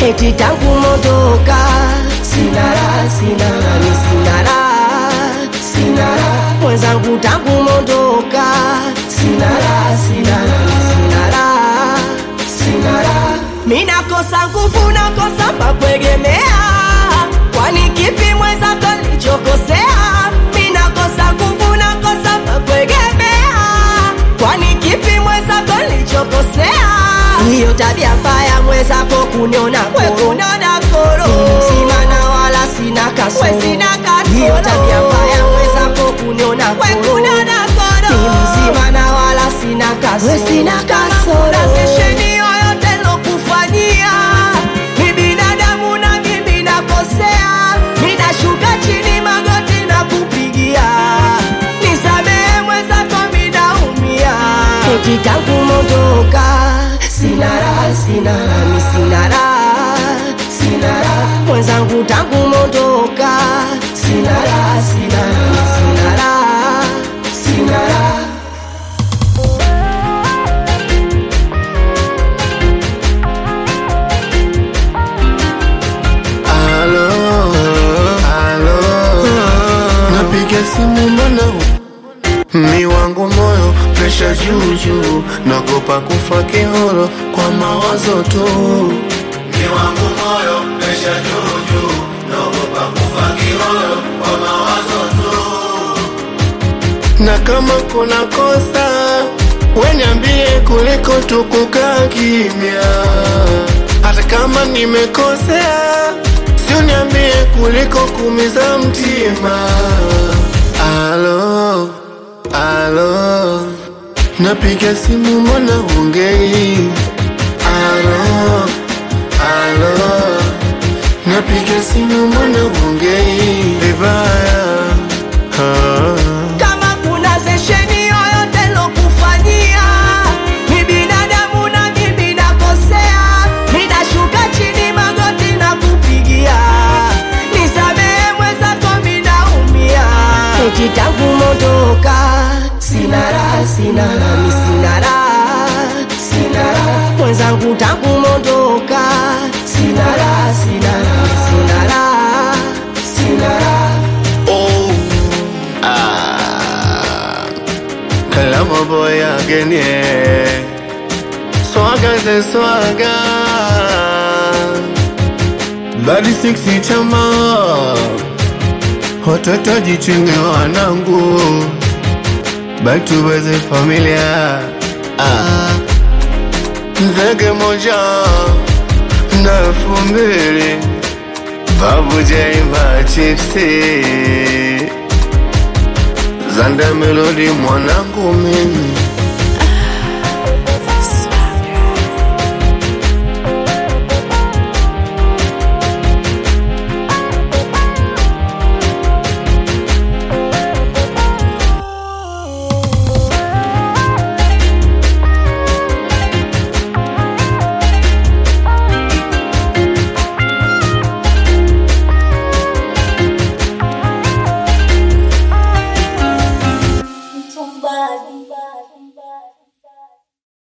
eti tangu mondoka sina raha, sina raha, ni sina raha, sina raha mwenzangu tangu mondoka sina raha, sina raha, ni sina raha, sina raha mi nakosa nguvu, nakosa pakwegemea, kwani kipi mwenzako nilichokosea? Mi nakosa nguvu, nakosa pakwegemea, kwani kipi mwenzako nilichokosea? Hiyo tabia mbaya mwenzako kuniona koro, koro. mzima na wala sina kasoro, hiyo tabia mbaya mwenzako kuniona koro, ni mzima na wala sina kasoro, sina kasoro. Sesheni yoyote lokufanyia ni binadamu na mimi nakosea, ninashuka chini magoti na kupigia, nisamehe mwenzako, minaumia eti tangu mondoka sina raha, sina raha, mi sina raha, sina raha mwenzangu tangu mondoka sina raha, sina raha, mi sina raha, sina raha Alo, alo, napiga simu mbona mi wangu moyo presha juu juu, nagopa kufa kihoro kwa mawazo tu. Mi wangu moyo presha juu juu, nagopa kufa kihoro kwa mawazo tu. Na kama kuna kosa weniambie kuliko tukukaa kimya, hata kama nimekosea sio niambie kuliko kumiza mtima. Alo, alo, napiga simu mbona ongei? Alo, alo, napiga simu mbona ongei vibaya? Ah. kama kuna zesheni yoyote lokufanyia ni binadamu na mimi nakosea, ninashuka chini magoti na kupigia, nisamehe mwenzako, minaumia eti tangu mondoka sina raha, sina raha, mi sina raha, sina raha mwenzangu tangu mondoka sina raha, sina raha, mi sina raha, sina raha Oh, ah, Kalama boy again, yeah. Swaga ze swaga. Badi siksi chama. Watoto jichunge wanangu. Back to basic familia. Ah. Zege moja na elfu mbili Babu Jaima chipsi Zanda melodi mwanangu mimi